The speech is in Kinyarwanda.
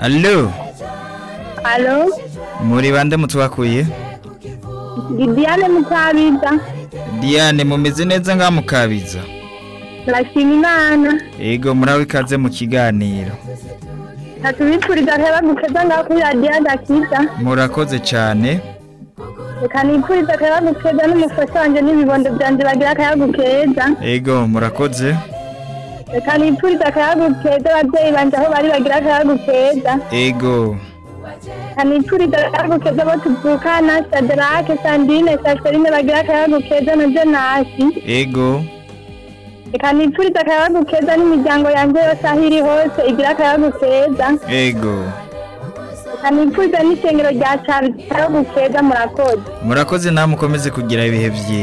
Allo Alo, muri bande mutwakuye ni Diane Mukabida, Diane mumeze neza ngaha mukabiza turashima Imana, yego muraho ikaze mu kiganiro katubipfuriza akaba gukeza ngaho kuri radiyo agakiza, murakoze cyane reka nipfuriza akaba gukeza n'umufasha wanjye n'ibibondo byanjye bagira akaba gukeza, yego murakoze reka nipfuriza akaba gukeza ababyeyi banjye aho bari bagira akaba gukeza, yego reka nipfuriza akaba gukeza abo tuvukana, Shadrake, Sandrine, Saserine bagira akaba gukeza na Jonasi, yego reka nipfuriza akaba gukeza n'imiryango yanjye yose aho iri hose igira akaba gukeza, yego Nipfuza n'isengero rya Charles Kabushega murakoze. murakoze namwe ukomeze kugira ibihe byiza